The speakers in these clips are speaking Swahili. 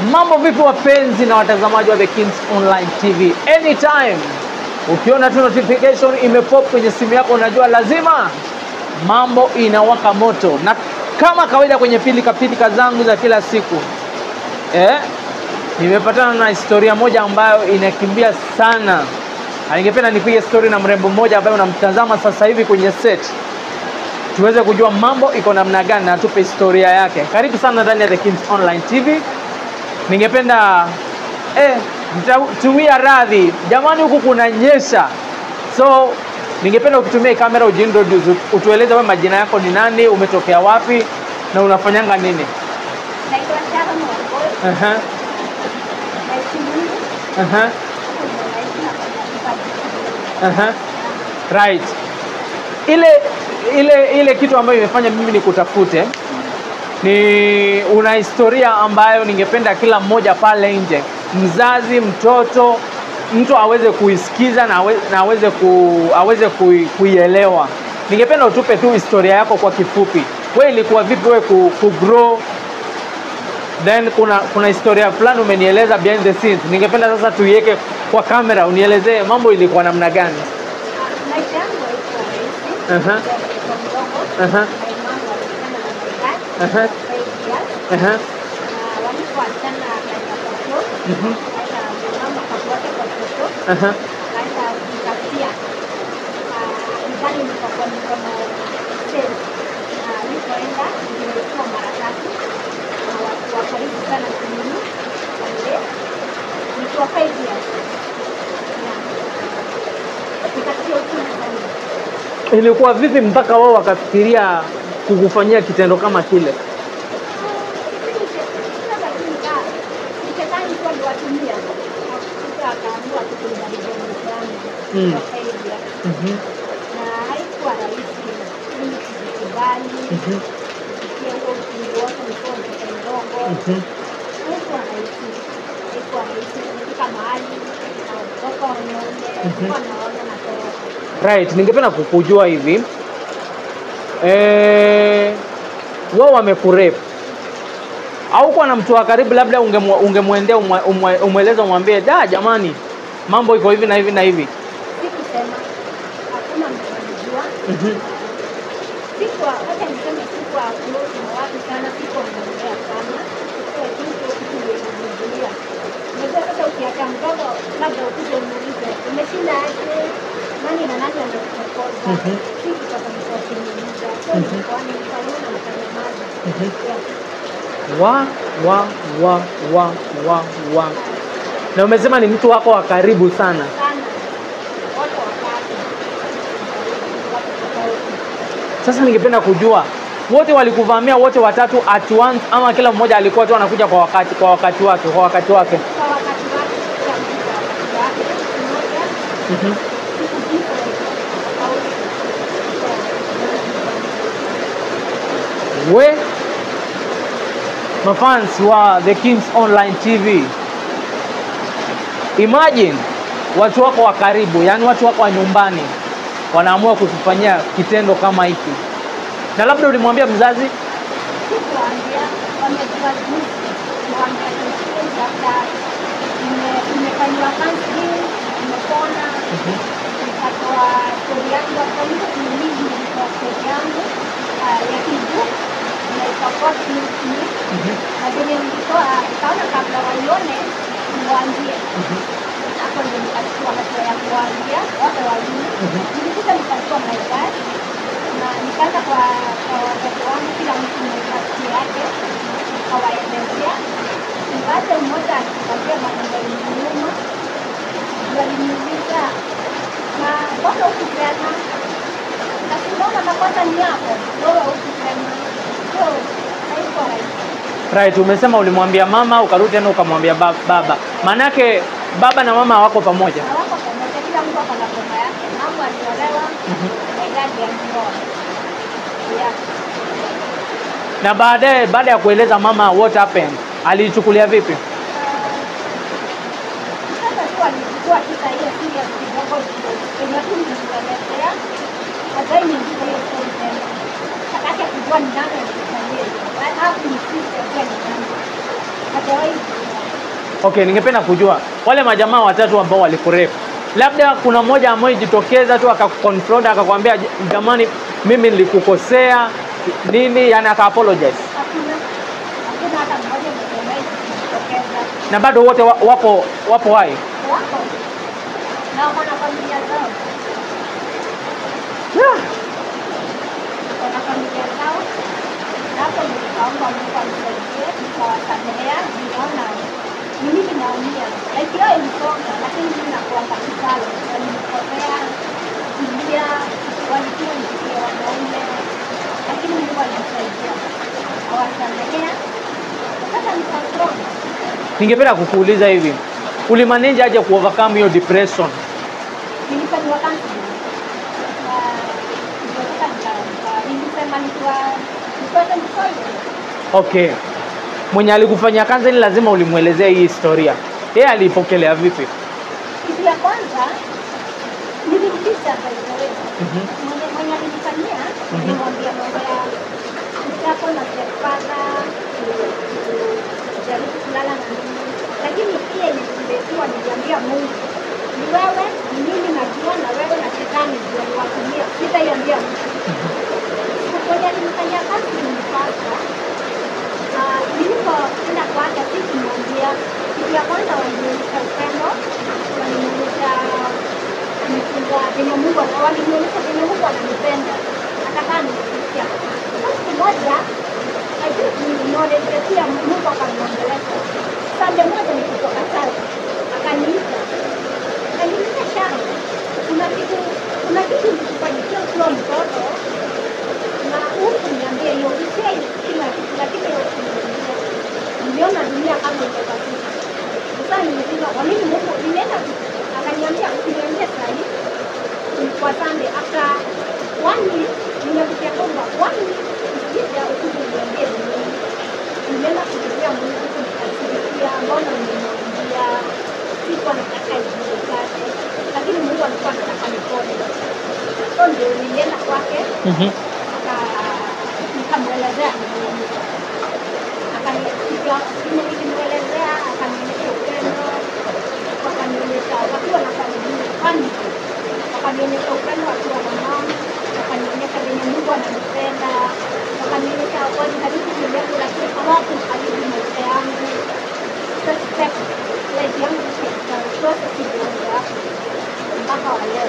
Mambo vipi wapenzi na watazamaji wa The Kings Online TV? Anytime ukiona tu notification imepop kwenye simu yako, unajua lazima mambo inawaka moto, na kama kawaida kwenye pilika pilika zangu za kila siku eh, nimepatana na historia moja ambayo inakimbia sana, na ningependa nipige story na mrembo mmoja ambaye unamtazama sasa hivi kwenye set tuweze kujua mambo iko namna gani na tupe historia yake. Karibu sana ndani ya The Kings Online TV. Ningependa eh, mtatumia radhi jamani, huku kuna nyesha, so ningependa ukitumia kamera ujiintroduce, utueleze wewe majina yako ni nani, umetokea wapi na unafanyanga nini? Naitwa Sharon Wangoi, Aha, naishi Mungu, aha, naishi na kufanya aha. Right. Ile ile ile kitu ambayo imefanya mimi nikutafute ni una historia ambayo ningependa kila mmoja pale nje, mzazi, mtoto, mtu aweze kuisikiza na awe- na aweze ku, aweze kui- kuielewa. Ningependa utupe tu historia yako kwa kifupi. Wewe ilikuwa vipi wewe ku, ku grow then kuna kuna historia fulani umenieleza behind the scenes. Ningependa sasa tuiweke kwa kamera, unielezee mambo ilikuwa namna gani? Maisha yangu haikuwa rahisi. Aha. Nilikuwa mdogo. Aha. My mom walikutana na my dad, Aha. five years. Aha. Na walipoachana akaenda kwa chuo. Mhm. Akaenda mama akafuata kwa chuo. Aha. Akaenda kutafutia. Ah, nyumbani nikakuwa niko na sales. Na alipoenda nilikuwa mara tatu. Na watu wa karibu sana kumini. Wale. Nikiwa five years. Yeah. Nikasikia uchungu sana. Ilikuwa vipi mpaka wao wakafikiria kukufanyia kitendo kama kile? Mm. Mhm. Mhm. Mhm. Right, ningependa kukujua hivi eh, wao wamekurepu au kwa na mtu wa karibu, labda ungemwe- ungemwendea umwe- umwe- umweleze umwambie, da jamani, mambo iko hivi na hivi na hivi. Sikusema, hakuna mtu anajua. Mhm. Sikuwa, wacha niseme sikuwa close na watu sana, sikuwa mnaongea sana. Sikuwa tu hiyo kitu ndio inavumilia. Unajua sasa ukiacha mdogo, labda ukuje umuulize, umeshinda aje? Nani na nani amekuchokoza? Mhm. Si kutoka mkoa kuniuliza. So Mhm. nilikuwa nikaona nikanyamaza. Mhm. Yeah. wa wa wa wa wa wa na umesema ni mtu wako wa karibu sana Sana. Wote watatu. Watu tofauti. sasa ningependa kujua wote walikuvamia wote watatu at once ama kila mmoja alikuwa tu anakuja kwa wakati kwa wakati wake kwa wakati wake Kwa wakati wake, kila mtu kwa wakati wake. Mmoja, Mhm. siku different, tofauti. Yeah. we mafans wa the kings online tv imagine watu wako wa karibu yani watu wako wa nyumbani wanaamua kukufanyia kitendo kama hiki na labda ulimwambia mzazi Sikuwaambia, wamejua jinsi, wameangalia labda ime- imefanyiwa counseling, imepona, nikatoa stori yangu hapo hivyo, mimi nilitoa stori yangu ah, ya kibu na ikakuwa clinic na venye nilitoa nikaona kabla waione niwaambie hapo ndio nikachukua hatua ya kuwaambia wote wawili nilikuja nikachukua my dad na nikaanza kwa kwa watoto wangu kila mtu nafasi yake nikawaelezea nikaacha mmoja akikwambia maneno nyuma waliniuliza na mbona ukisema nasimbona makosa ni yako wewe ukisema so haikuwa rahisi right umesema ulimwambia mama ukarudi tena ukamwambia ba- baba maanake baba na mama hawako pamoja hawako pamoja, kila mtu ako na boma yake. Mama aliolewa na idadi ya ndoa. Yeah. na baadaye baada ya kueleza mama what happened aliichukulia vipi Sasa tu alichukua kisa hiyo serious kidogo, penye tu nilikuelezea, hajai niingiza hiyo story tena. Hataki kujua ni nani alikufanyia hiyo. Hakuinsist ajue ni nani. hajawahi Okay, ningependa kujua wale majamaa watatu ambao walikurepu, labda kuna mmoja ambaye jitokeza tu akakonfront akakwambia, jamani, mimi nilikukosea nini, yani aka apologize, hakuna hakuna hata mmoja mwenye amewahi kujitokeza na bado wote wa- wapo wapo hai. wako na wako na familia zao Yeah. wana familia zao na hapo ndio nikaomba Mungu anisaidie nikawasamehea nikaona ni mimi naumia like yao ilisonga lakini mimi nakuanga msalo walinikosea kulia walikuwa nikitia wanaume lakini Mungu alinisaidia awasamehea sasa niko strong Ningependa kukuuliza hivi, ulimanage aje ku overcome hiyo depression? nilifanyiwa counseling na nilitoka nika- nika- nilisema nikiwa nipate msongo Okay, mwenye alikufanyia counseling lazima ulimwelezea hii historia, yeye aliipokelea vipi? kitu ya kwanza nilimtisha by the way Mhm. mwenye mwenye alinifanyia nilimwambia mambo ya kichapo na stepfather kujaribu kulala na mimi lakini pia nililetua niliambia Mungu ni wewe ni mimi najua na wewe na shetani ndio niwatumia sitaiambia mtu mwenye alinifanyia kazi nilipata Ah, nilipoenda kwake si kumwambia kitu ya kwanza walinionyesha upendo walinionyesha nifunza venye Mungu ana- walinionyesha venye Mungu ananipenda akakaa nisikia siku moja I think nilionyesha pia Mungu akaniongelesha sande moja nikitoka church akaniita akaniita Sharon kuna kitu kuna kitu nilikufanyikia ukiwa mtoto na huku niambia hiyo usiai kila kitu lakini hiyo kuniambia niliona dunia kama imebadilika sasa nimesema kwa nini Mungu nilienda akaniambia usiniambie saa hii ilikuwa Sunday after one week nimekuja kwamba one week ukija ukuje niambie ni nini nilienda kupigia Mungu nikasikia mbona nimemwambia sikuwa nataka ijulikane lakini Mungu alikuwa anataka nipone so ndio nilienda kwake Mhm. aka- nikamwelezea nimeumia. Akani- nilimwelezea akanionyesha upendo wakanionyesha wakiwa na familia family wakanionyesha upendo wakiwa na mama wakanionyesha venye Mungu ananipenda wakanionyesha walijaribu kuniagu lakini hawakujaribu maisha yangu suspect life yangu chote kilianza mpaka wa leo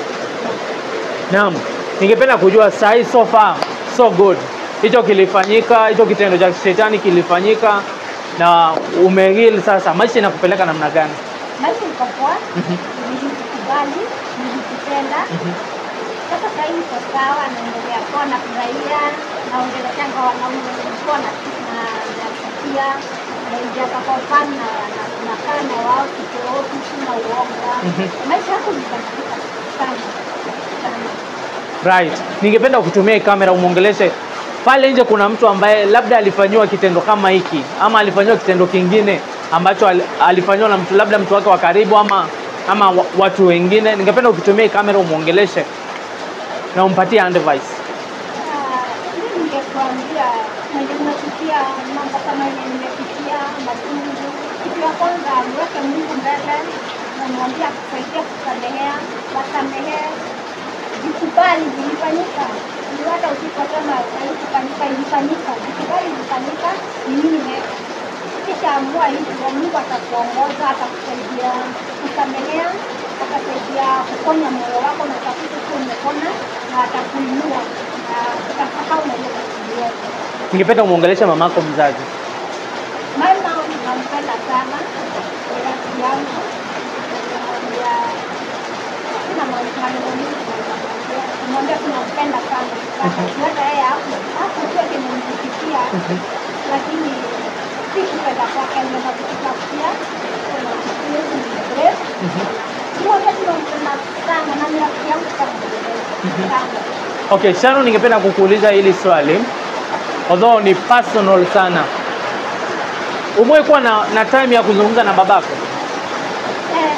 Naam, ningependa kujua saa hii so far so good, hicho kilifanyika, hicho kitendo cha shetani kilifanyika na umeheal sasa, maisha inakupeleka namna gani? maisha iko poa Mhm. nilijikubali nilijipenda sasa sahii niko sawa naendelea poa nafurahia naongeleshanga wanaume nilikuwa na nafikia naingiaga kwa fani na na- nakaa na wao kitooki sina uoga Mhm. maisha yako nibadilika sana sana Right. Ningependa kutumia hii kamera umwongeleshe pale nje. Kuna mtu ambaye labda alifanyiwa kitendo kama hiki ama alifanyiwa kitendo kingine ambacho al- alifanyiwa na mtu labda mtu wake wa karibu ama ama wa- watu wengine. Ningependa ukitumia hii kamera umwongeleshe na umpatie advice. Mimi ningekuambia mwenye umepitia mambo kama yenye nimepitia machungu, kitu ya kwanza niweke Mungu mbele, namwambia kusaidia kusamehea, wasamehee, jikubali, vilifanyika. Ni hata usiposema haikufanyika, ilifanyika, jikubali, ilifanyika, ni nini next? Kisha amua hivyo, Mungu atakuongoza, atakusaidia kusamehea, atasaidia kuponya moyo wako na utakuta kuwa umepona na atakuinua na utasahau na hiyo matatizo yote. Ningependa umwongeleshe mamako mzazi. Mama nampenda sana, ni rafiki yangu, namwambia sina maneno mingi naweza kumwambia, namwambia tunampenda sana, hata yeye hapo hakujua kenye nilipitia, lakini si kupenda kwake, aliweza kututafutia na siwezi nimebreak Mwambia tunampenda sana na ni rafiki yangu sana sana. Okay, Sharon, ningependa kukuuliza hili swali although ni personal sana. Umewahi kuwa na, na time ya kuzungumza na babako? Eh,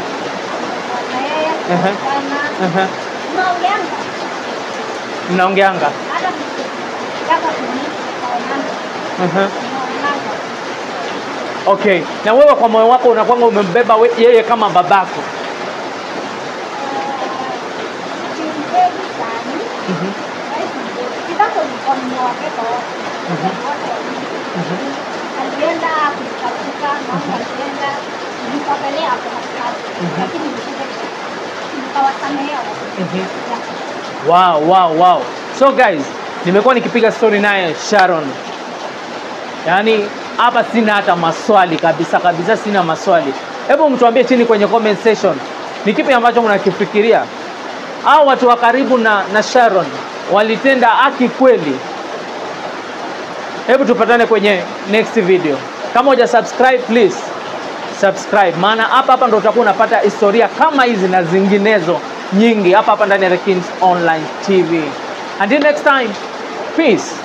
na yeye Ehe. sana Ehe. tunaongeanga Mnaongeanga? hata tukitaka kumisi tunaonana Ehe. tunaonana Okay, na wewe kwa moyo wako unakwanga umembeba we- yeye kama babako. Simpendi sana. Mhm. Kitambo nilikuwa nimewapenda wote. Wote wawili. Alienda kunitafuta, mama alienda, nilipopelea hapo katikati. Lakini nilikuja nikawasamehea wote. Mhm. Yeah. Wow, wow, wow. So guys, nimekuwa nikipiga story naye Sharon. Yaani hapa sina hata maswali kabisa kabisa, sina maswali. Hebu mtuambie chini kwenye comment section ni kipi ambacho mnakifikiria. Hao watu wa karibu na, na Sharon walitenda haki kweli? Hebu tupatane kwenye next video. Kama huja subscribe please subscribe, maana hapa hapa ndo utakuwa unapata historia kama hizi na zinginezo nyingi hapa hapa ndani ya The Kings Online TV. Until next time, peace.